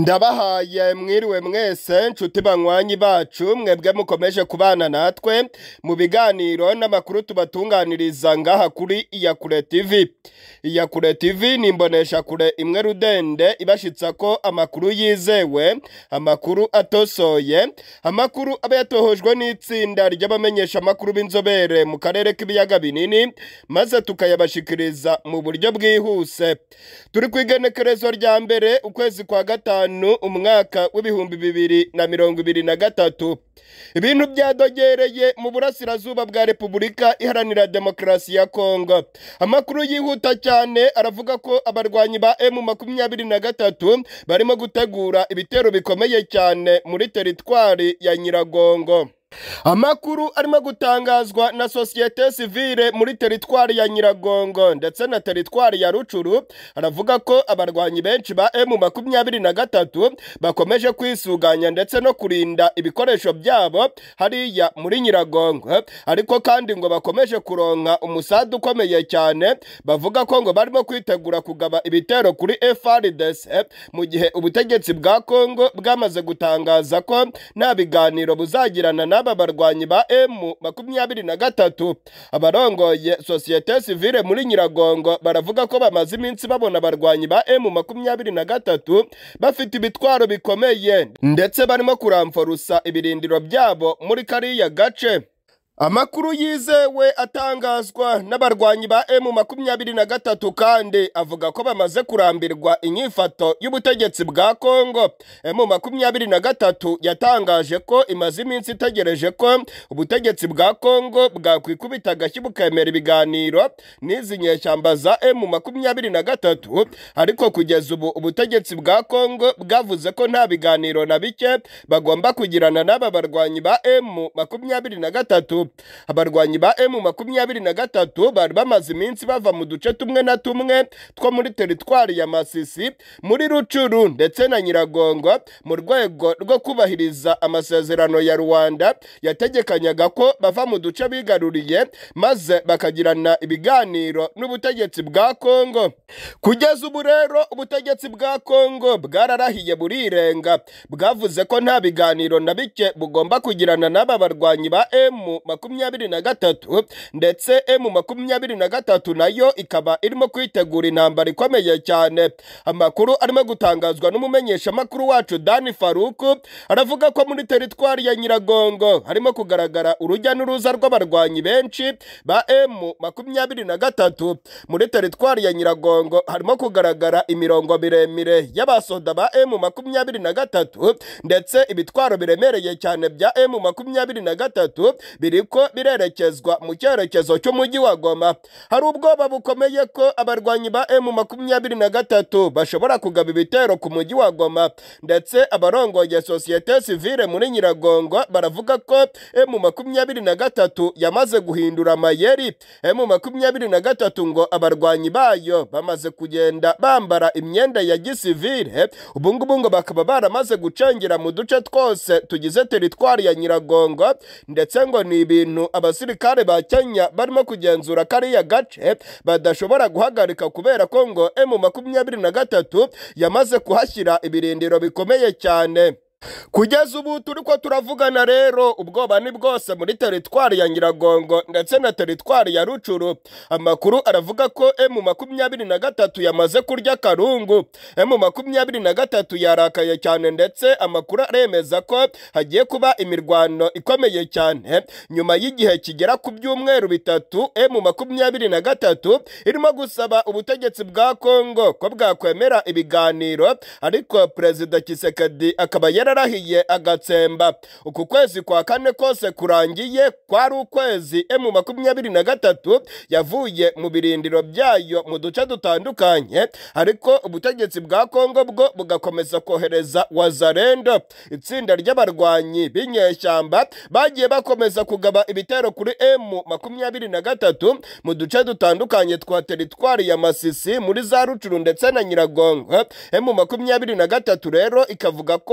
ndabahaye mwiriwe mwese nshuti banywanyi bacu mwebwe mukomeje kubana natwe mu biganiro n'amakuru tubatunganiriza ngaha kuri iyakure tv iyakure tv ni imboneshakure imwe rudende ibashitsa ko amakuru yizewe amakuru atosoye amakuru aba yatohojwe n'itsinda ry'abamenyesha amakuru b'inzobere mu karere k'ibiyaga binini maze tukayabashikiriza mu buryo bwihuse turi ku igenekerezo rya mbere ukwezi kwa gatanu umwaka w'ibihumbi bibiri na mirongo ibiri na gatatu ibintu byadogereye mu burasirazuba bwa repubulika iharanira demokarasi ya kongo amakuru yihuta cyane aravuga ko abarwanyi ba emu makumyabiri na gatatu barimo gutegura ibitero bikomeye cyane muri teritwari ya nyiragongo amakuru arimo gutangazwa na sosiyete sivile muri teritwari ya nyiragongo ndetse na teritwari ya rucuru aravuga ko abarwanyi benshi ba emu makumyabiri na gatatu bakomeje kwisuganya ndetse no kurinda ibikoresho byabo hariya muri nyiragongo ariko kandi ngo bakomeje kuronka umusada ukomeye cyane bavuga ko ngo barimo kwitegura kugaba ibitero kuri FRDC mu gihe ubutegetsi bwa Kongo bwamaze gutangaza ko nta biganiro buzagirana n'aba barwanyi ba emu makumyabiri na gatatu abarongoye sosiyete sivile muri nyiragongo baravuga ko bamaze iminsi babona abarwanyi ba emu makumyabiri na gatatu bafite ibitwaro bikomeye ndetse barimo kuramforusa ibirindiro byabo muri kariya gace amakuru yizewe atangazwa n'abarwanyi ba emu makumyabiri na gatatu kandi avuga ko bamaze kurambirwa inyifato y'ubutegetsi bwa kongo emu makumyabiri na gatatu yatangaje ko imaze iminsi itegereje ko ubutegetsi bwa kongo bwakwikubita agashyi bukemera ibiganiro n'izi nyeshyamba za emu makumyabiri na gatatu ariko kugeza ubu ubutegetsi bwa kongo bwavuze ko nta biganiro na bike bagomba kugirana n'aba barwanyi ba emu makumyabiri na gatatu abarwanyi ba emu makumyabiri na gatatu bari bamaze iminsi bava mu duce tumwe na tumwe two muri teritwari ya masisi muri rucuru ndetse na nyiragongo mu rwego rwo kubahiriza amasezerano ya rwanda yategekanyaga ko bava mu duce bigaruriye maze bakagirana ibiganiro n'ubutegetsi bwa kongo kugeza ubu rero ubutegetsi bwa kongo bwararahiye burirenga bwavuze ko nta biganiro na bike bugomba kugirana n'aba barwanyi ba emu makumyabiri na gatatu ndetse emu makumyabiri na gatatu nayo ikaba irimo kwitegura intambara ikomeye cyane amakuru arimo gutangazwa n'umumenyeshamakuru wacu dani faruku aravuga ko muri teritwari ya nyiragongo harimo kugaragara urujya n'uruza rw'abarwanyi benshi ba emu makumyabiri na gatatu muri teritwari ya nyiragongo harimo kugaragara imirongo miremire y'abasoda ba emu makumyabiri na gatatu ndetse ibitwaro biremereye cyane bya emu makumyabiri na gatatu biriko birerekezwa mu cyerekezo cy'umujyi wa goma hari ubwoba bukomeye ko abarwanyi ba emu makumyabiri na gatatu bashobora kugaba ibitero ku mujyi wa goma ndetse abarongoye sosiyete sivile muri nyiragongo baravuga ko emu makumyabiri na gatatu yamaze guhindura amayeri emu makumyabiri na gatatu ngo abarwanyi bayo bamaze kugenda bambara imyenda ya gisivile ubungubu ngo bakaba baramaze gucengera mu duce twose tugize teritwari ya nyiragongo ndetse ngo ni ibintu abasirikare ba Kenya barimo kugenzura kariya gace badashobora guhagarika kubera ko ngo emu makumyabiri na gatatu yamaze kuhashyira ibirindiro bikomeye cyane kugeza ubu turi ko turavugana rero ubwoba ni bwose muri teritwari ya nyiragongo ndetse na teritwari ya rucuru amakuru aravuga ko emu makumyabiri na gatatu yamaze kurya akarungu emu makumyabiri na gatatu yarakaye cyane ndetse amakuru aremeza ko hagiye kuba imirwano ikomeye cyane nyuma y'igihe kigera ku byumweru bitatu emu makumyabiri na gatatu irimo gusaba ubutegetsi bwa kongo ko bwakwemera ibiganiro ariko perezida kisekedi akaba yari yararahiye agatsemba uku kwezi kwa kane kose kurangiye kwari ukwezi emu makumyabiri na gatatu yavuye mu birindiro byayo mu duce dutandukanye ariko ubutegetsi bwa kongo bwo bugakomeza kohereza wazarendo itsinda ry'abarwanyi b'inyeshyamba bagiye bakomeza kugaba ibitero kuri emu makumyabiri na gatatu mu duce dutandukanye twa teritwari ya masisi muri za rucuru ndetse na nyiragongo emu makumyabiri na gatatu rero ikavuga ko aka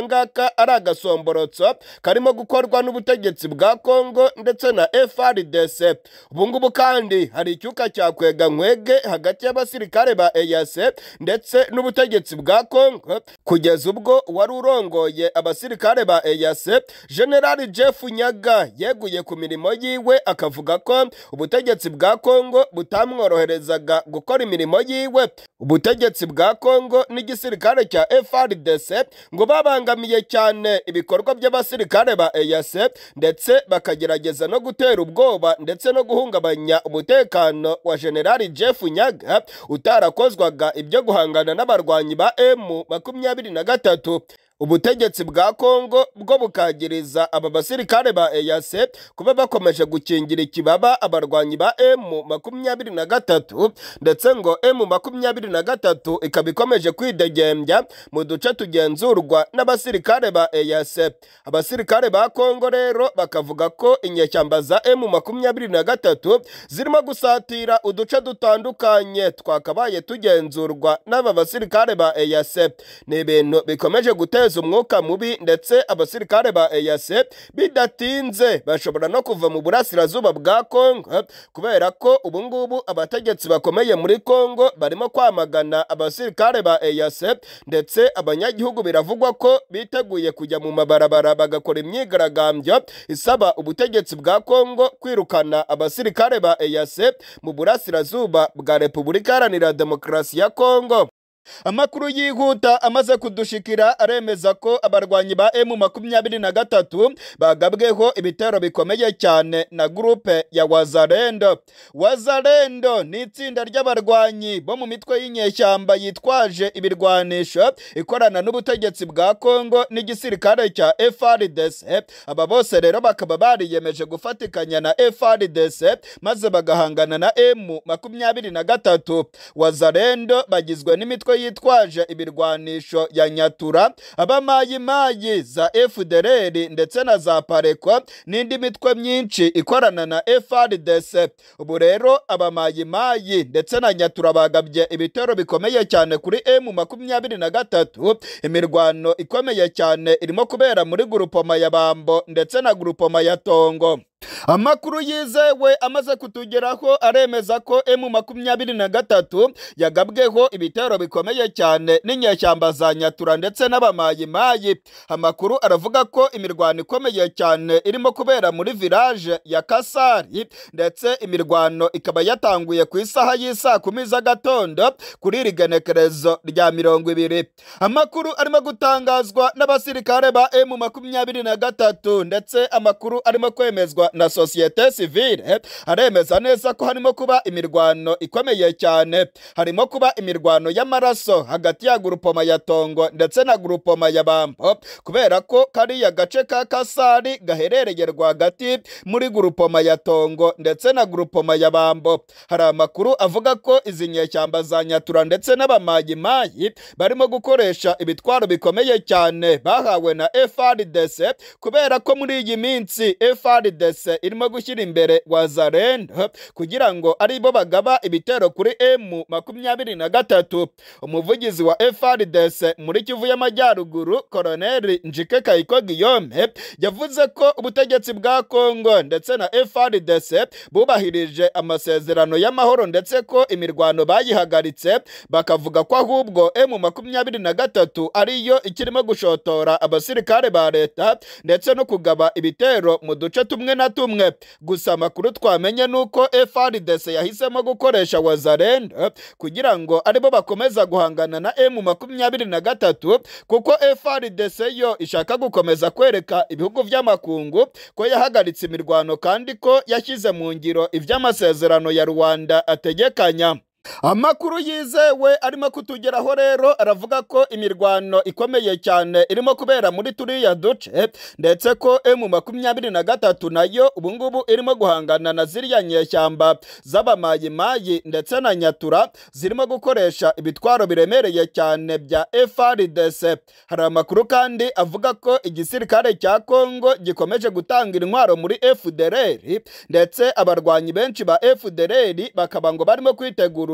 ngaka ari agasomborotso karimo gukorwa n'ubutegetsi bwa Kongo ndetse na FARDC ubu ngubu kandi hari icyuka cya kwega nkwege hagati y'abasirikare ba EAC ndetse n'ubutegetsi bwa Kongo kugeza ubwo wari urongoye abasirikare ba EAC General Jeff Nyaga yeguye ku mirimo yiwe akavuga ko ubutegetsi bwa Kongo butamworoherezaga gukora imirimo yiwe ubutegetsi bwa Kongo n'igisirikare cya FARDC ngo babangamiye cyane ibikorwa by'abasirikare ba EAC ndetse bakagerageza no gutera ubwoba ndetse no guhungabanya umutekano wa General Jeff Nyaga utarakozwaga ibyo guhangana n'abarwanyi ba M makumyabiri na gatatu ubutegetsi bwa Kongo bwo bukagiriza aba basirikare ba EAC kuba bakomeje gukingira ikibaba abarwanyi ba M makumyabiri na gatatu ndetse ngo M makumyabiri na gatatu ikaba ikomeje kwidegembya mu duce tugenzurwa n'abasirikare ba EAC abasirikare ba Kongo rero bakavuga ko inyeshyamba za M makumyabiri na gatatu zirimo gusatira uduce dutandukanye twakabaye tugenzurwa n'aba basirikare ba EAC ni ibintu bikomeje guteza umwuka mubi ndetse abasirikare ba EAC bidatinze bashobora no kuva mu burasirazuba bwa Kongo kubera ko ubu ngubu abategetsi bakomeye muri Kongo barimo kwamagana abasirikare ba EAC ndetse abanyagihugu biravugwa ko biteguye kujya mu mabarabara bagakora imyigaragambyo isaba ubutegetsi bwa Kongo kwirukana abasirikare ba EAC mu burasirazuba bwa Repubulika Iharanira Demokarasi ya Kongo amakuru yihuta amaze kudushikira aremeza ko abarwanyi ba emu makumyabiri na gatatu bagabweho ibitero bikomeye cyane na gurupe ya wazarendo wazarendo ni itsinda ry'abarwanyi bo mu mitwe y'inyeshyamba yitwaje ibirwanisho ikorana n'ubutegetsi bwa kongo n'igisirikare cya FRDC aba bose rero bakaba bariyemeje gufatikanya na FRDC maze bagahangana na emu makumyabiri na gatatu wazarendo bagizwe n'imitwe yitwaje ibirwanisho ya nyatura abamayimayi za FDLR ndetse na za pareko n'indi mitwe myinshi ikorana na FRDC ubu rero abamayimayi ndetse na nyatura bagabye ibitero bikomeye cyane kuri M makumyabiri na gatatu imirwano ikomeye cyane irimo kubera muri gurupoma ya Bambo ndetse na gurupoma ya Tongo amakuru yizewe amaze kutugeraho aremeza ko emu makumyabiri na gatatu yagabweho ibitero bikomeye cyane n'inyeshyamba za nyatura ndetse n'abamayimayi amakuru aravuga ko imirwano ikomeye cyane irimo kubera muri village ya kasari ndetse imirwano ikaba yatanguye ku isaha y'isaa kumi z'agatondo kuri iri genekerezo rya mirongo ibiri amakuru arimo gutangazwa n'abasirikare ba emu makumyabiri na gatatu ndetse amakuru arimo kwemezwa na sosiyete sivile aremeza neza ko harimo kuba imirwano ikomeye cyane harimo kuba imirwano y'amaraso hagati ya gurupoma ya tongo ndetse na gurupoma ya bambo kubera ko kariya gace ka kasari gaherereye rwagati muri gurupoma ya tongo ndetse na gurupoma ya bambo hari amakuru avuga ko izi nyeshyamba za nyatura ndetse n'abamayimayi barimo gukoresha ibitwaro bikomeye cyane bahawe na FRDC kubera ko muri iyi minsi FRDC irimo gushyira imbere wazarendo kugira ngo aribo bagaba ibitero kuri M makumyabiri na gatatu umuvugizi wa FRDC muri Kivu y'Amajyaruguru Colonel Njike Kayiko Guillaume yavuze ko ubutegetsi bwa Kongo ndetse na FRDC bubahirije amasezerano y'amahoro ndetse ko imirwano bayihagaritse bakavuga ko ahubwo M makumyabiri na gatatu ariyo ikirimo gushotora abasirikare ba leta ndetse no kugaba ibitero mu duce tumwe na tumwe gusa amakuru twamenye nuko FRDC yahisemo gukoresha wazarendo kugira ngo aribo bakomeza guhangana na M makumyabiri na gatatu kuko FRDC yo ishaka gukomeza kwereka ibihugu by'amakungu ko yahagaritse imirwano kandi ko yashyize mu ngiro iby'amasezerano ya Rwanda ategekanya amakuru yizewe arimo kutugeraho rero aravuga ko imirwano ikomeye cyane irimo kubera muri turiya duce ndetse ko emu makumyabiri na gatatu nayo ubungubu irimo guhangana na ziriya nyeshyamba z'abamayimayi ndetse na nyatura zirimo gukoresha ibitwaro biremereye cyane bya FRDC hari amakuru kandi avuga ko igisirikare cya Kongo gikomeje gutanga intwaro muri FDLR ndetse abarwanyi benshi ba FDLR bakaba ngo barimo kwitegura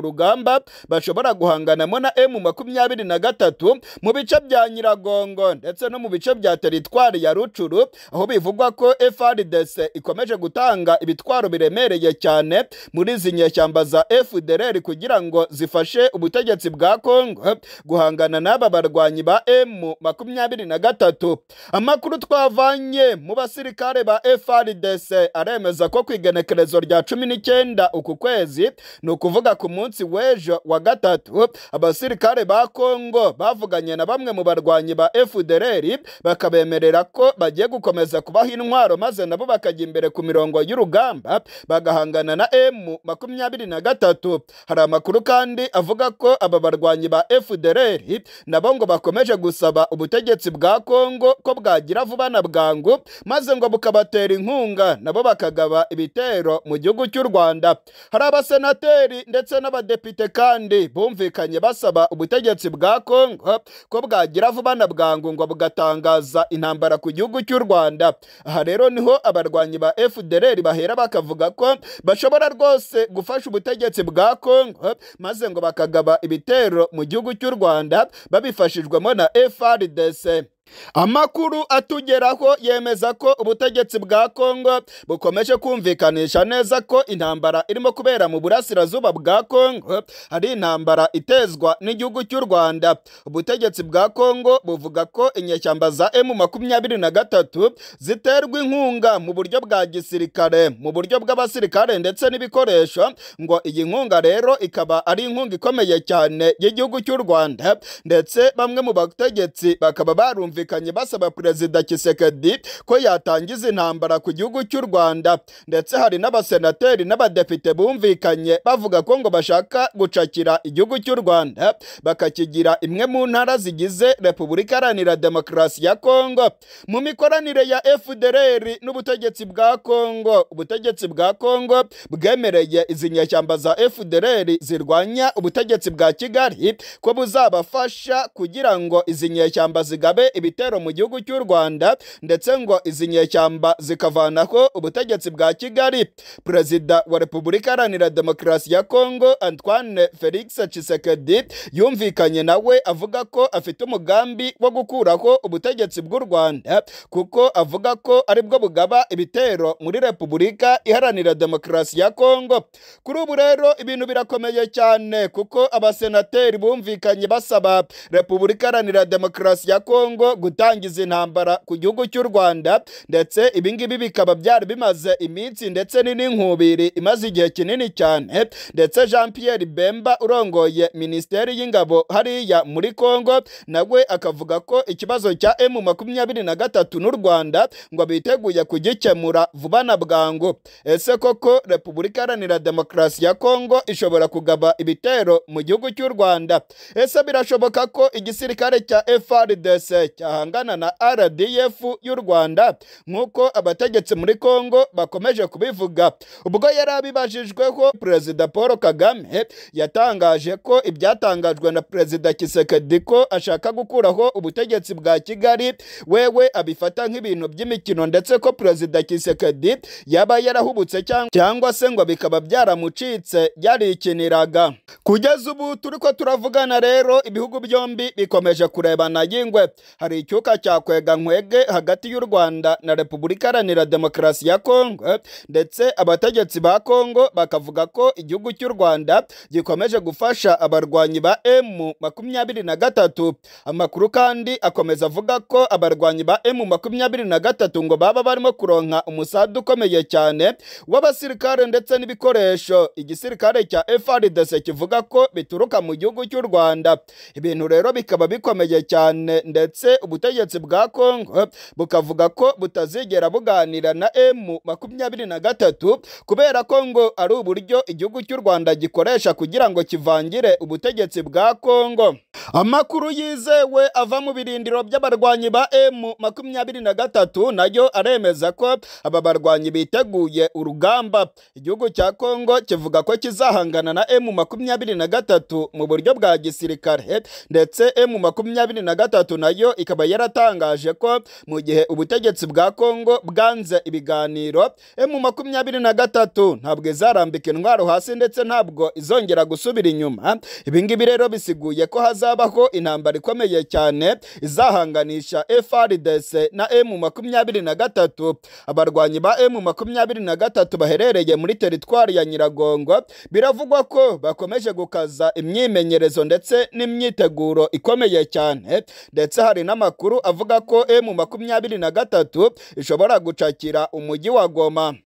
urugamba bashobora guhanganamo na emu makumyabiri na gatatu mu bice bya nyiragongo ndetse no mu bice bya teritwari ya rucuru aho bivugwa ko frdc ikomeje gutanga ibitwaro biremereye cyane muri izi nyeshyamba za fdr kugira ngo zifashe ubutegetsi bwa kongo guhangana n'aba barwanyi ba emu makumyabiri na gatatu amakuru twavanye mu basirikare ba frdc aremeza ko ku igenekerezo rya cumi n'icyenda uku kwezi ni ukuvuga ku munsi w'ejo wa gatatu abasirikare ba kongo bavuganye na bamwe mu barwanyi ba fdr bakabemerera ko bagiye gukomeza kubaha intwaro maze nabo bakajya imbere ku mirongo y'urugamba bagahangana na emu makumyabiri na gatatu hari amakuru kandi avuga ko aba barwanyi ba fdr nabo ngo bakomeje gusaba ubutegetsi bwa kongo ko bwagira vuba na bwangu maze ngo bukabatera inkunga nabo bakagaba ibitero mu gihugu cy'u rwanda hari abasenateri ndetse n'abadepite kandi bumvikanye basaba ubutegetsi bwa kongo ko bwagira vuba na bwangu ngo bugatangaza intambara ku gihugu cy'u rwanda aha rero niho abarwanyi ba fdr bahera bakavuga ko bashobora rwose gufasha ubutegetsi bwa kongo maze ngo bakagaba ibitero mu gihugu cy'u rwanda babifashijwemo na frdc amakuru atugeraho yemeza ko ubutegetsi bwa kongo bukomeje kumvikanisha neza ko intambara irimo kubera mu burasirazuba bwa kongo ari intambara itezwa n'igihugu cy'u rwanda ubutegetsi bwa kongo buvuga ko inyeshyamba za emu makumyabiri na gatatu ziterwa inkunga mu buryo bwa gisirikare mu buryo bw'abasirikare ndetse n'ibikoresho ngo iyi nkunga rero ikaba ari inkunga ikomeye cyane y'igihugu cy'u rwanda ndetse bamwe mu bategetsi bakaba barumva bumvikanye basaba perezida Kisekedi ko yatangiza intambara ku gihugu cy'u Rwanda ndetse hari n'abasenateri n'abadepite bumvikanye bavuga ko ngo bashaka gucakira igihugu cy'u Rwanda bakakigira imwe mu ntara zigize Repubulika Iharanira Demokarasi ya Kongo mu mikoranire ya FDLR n'ubutegetsi bwa Kongo ubutegetsi bwa Kongo bwemereye izi nyeshyamba za FDLR zirwanya ubutegetsi bwa Kigali ko buzabafasha kugira ngo izi nyeshyamba zigabe ibitero mu gihugu cy'u Rwanda ndetse ngo izi nyeshyamba zikavanaho ubutegetsi bwa Kigali perezida wa Repubulika Iharanira Demokarasi ya Kongo Antoine Felix Tshisekedi yumvikanye nawe avuga ko afite umugambi wo gukuraho ubutegetsi bw'u Rwanda kuko avuga ko aribwo bugaba ibitero muri Repubulika Iharanira Demokarasi ya Kongo kuri ubu rero ibintu birakomeye cyane kuko abasenateri bumvikanye basaba Repubulika Iharanira Demokarasi ya Kongo gutangiza intambara ku gihugu cy'u Rwanda ndetse ibingibi bikaba byari bimaze iminsi ndetse n'inkubiri imaze igihe kinini cyane ndetse Jean Pierre Bemba urongoye Minisiteri y'Ingabo hariya muri Kongo nawe akavuga ko ikibazo cya M makumyabiri na gatatu n'u Rwanda ngo biteguye kugikemura vuba na bwangu ese koko Repubulika Iharanira Demokarasi ya Kongo ishobora kugaba ibitero mu gihugu cy'u Rwanda ese birashoboka ko igisirikare cya FARDC cyahangana na RDF y'u Rwanda nk'uko abategetsi muri Kongo bakomeje kubivuga ubwo yari abibajijweho Perezida Paul Kagame yatangaje ko ibyatangajwe na Perezida Kisekedi ko ashaka gukuraho ubutegetsi bwa Kigali wewe abifata nk'ibintu by'imikino ndetse ko Perezida Kisekedi yaba yarahubutse cyangwa se ngo bikaba byaramucitse yarikiniraga kugeza ubu turi ko turavugana rero ibihugu byombi bikomeje kurebana y'ingwe hari icyuka cya kwega nkwege hagati y'u Rwanda na Repubulika Iharanira Demokarasi ya Kongo ndetse abategetsi ba Kongo bakavuga ko igihugu cy'u Rwanda gikomeje gufasha abarwanyi ba M makumyabiri na gatatu amakuru kandi akomeza avuga ko abarwanyi ba M makumyabiri na gatatu ngo baba barimo kuronka umusada ukomeye cyane w'abasirikare ndetse n'ibikoresho igisirikare cya FARDC kivuga ko bituruka mu gihugu cy'u Rwanda ibintu rero bikaba bikomeye cyane ndetse ubutegetsi bwa Kongo bukavuga ko butazigera buganira na M makumyabiri na gatatu kubera ko ngo ari uburyo igihugu cy'u Rwanda gikoresha kugira ngo kivangire ubutegetsi bwa Kongo amakuru yizewe ava mu birindiro by'abarwanyi ba M makumyabiri na gatatu nayo aremeza ko aba barwanyi biteguye urugamba igihugu cya Kongo kivuga ko kizahangana na M makumyabiri na gatatu mu buryo bwa gisirikare ndetse M makumyabiri na gatatu nayo ikaba yaratangaje ko mu gihe ubutegetsi bwa Kongo bwanze ibiganiro emu makumyabiri na gatatu ntabwo izarambika intwaro hasi ndetse ntabwo izongera gusubira inyuma ibingibi rero bisiguye ko hazabaho intambara ikomeye cyane izahanganisha FRDC na emu makumyabiri na gatatu abarwanyi ba emu makumyabiri na gatatu baherereye muri teritwari ya Nyiragongo biravugwa ko bakomeje gukaza imyimenyerezo ndetse n'imyiteguro ikomeye cyane ndetse hari n'amakuru avuga ko emu makumyabiri na gatatu ishobora gucakira umujyi wa Goma